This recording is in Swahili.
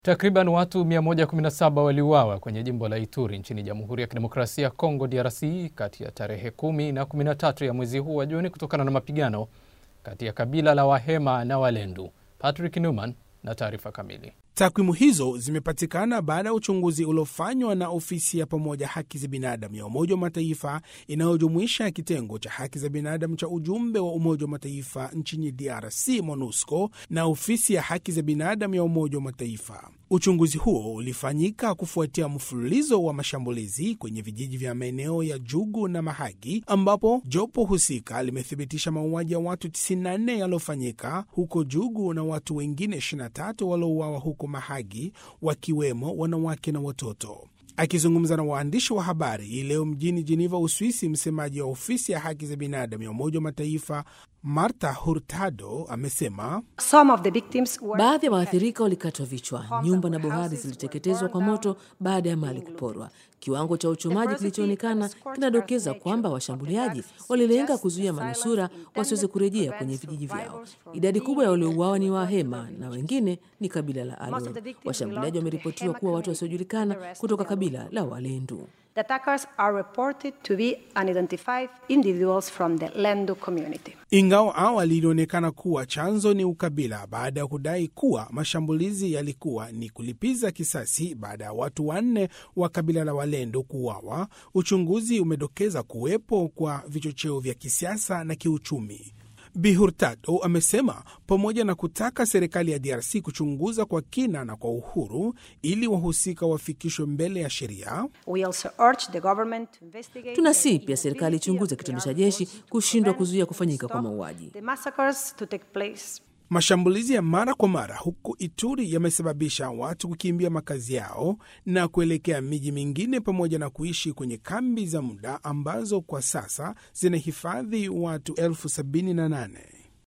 Takriban watu 117 waliuawa kwenye jimbo la Ituri nchini Jamhuri ya Kidemokrasia ya Kongo DRC kati ya tarehe 10 na 13 ya mwezi huu wa Juni kutokana na mapigano kati ya kabila la Wahema na Walendu. Patrick Newman na taarifa kamili. Takwimu hizo zimepatikana baada ya uchunguzi uliofanywa na ofisi ya pamoja haki za binadamu ya Umoja wa Mataifa inayojumuisha kitengo cha haki za binadamu cha ujumbe wa Umoja wa Mataifa nchini DRC MONUSCO na ofisi ya haki za binadamu ya Umoja wa Mataifa. Uchunguzi huo ulifanyika kufuatia mfululizo wa mashambulizi kwenye vijiji vya maeneo ya Jugu na Mahagi, ambapo jopo husika limethibitisha mauaji ya watu 94 yaliyofanyika huko Jugu na watu wengine 23 waliouawa huko Mahagi, wakiwemo wanawake na watoto. Akizungumza na waandishi wa habari hii leo mjini Jeneva, Uswisi, msemaji wa ofisi ya haki za binadamu ya Umoja wa Mataifa Marta Hurtado amesema baadhi ya waathirika walikatwa vichwa, nyumba na bohari ziliteketezwa kwa moto baada ya mali kuporwa. Kiwango cha uchomaji kilichoonekana kinadokeza kwamba washambuliaji walilenga kuzuia manusura wasiweze kurejea kwenye vijiji vyao. Idadi kubwa ya waliouawa ni Wahema na wengine ni kabila la Alor. Washambuliaji wameripotiwa kuwa watu wasiojulikana kutoka kabila la Walendu. The attackers are reported to be unidentified individuals from the Lendu community. Ingawa awali ilionekana kuwa chanzo ni ukabila, baada ya kudai kuwa mashambulizi yalikuwa ni kulipiza kisasi baada ya watu wanne wa kabila la Walendu kuuawa, uchunguzi umedokeza kuwepo kwa vichocheo vya kisiasa na kiuchumi. Bi Hurtado amesema pamoja na kutaka serikali ya DRC kuchunguza kwa kina na kwa uhuru ili wahusika wafikishwe mbele ya sheria, tunasihi pia serikali ichunguze kitendo cha jeshi kushindwa kuzuia kufanyika kwa mauaji. Mashambulizi ya mara kwa mara huko Ituri yamesababisha watu kukimbia makazi yao na kuelekea miji mingine pamoja na kuishi kwenye kambi za muda ambazo kwa sasa zinahifadhi watu elfu sabini na nane.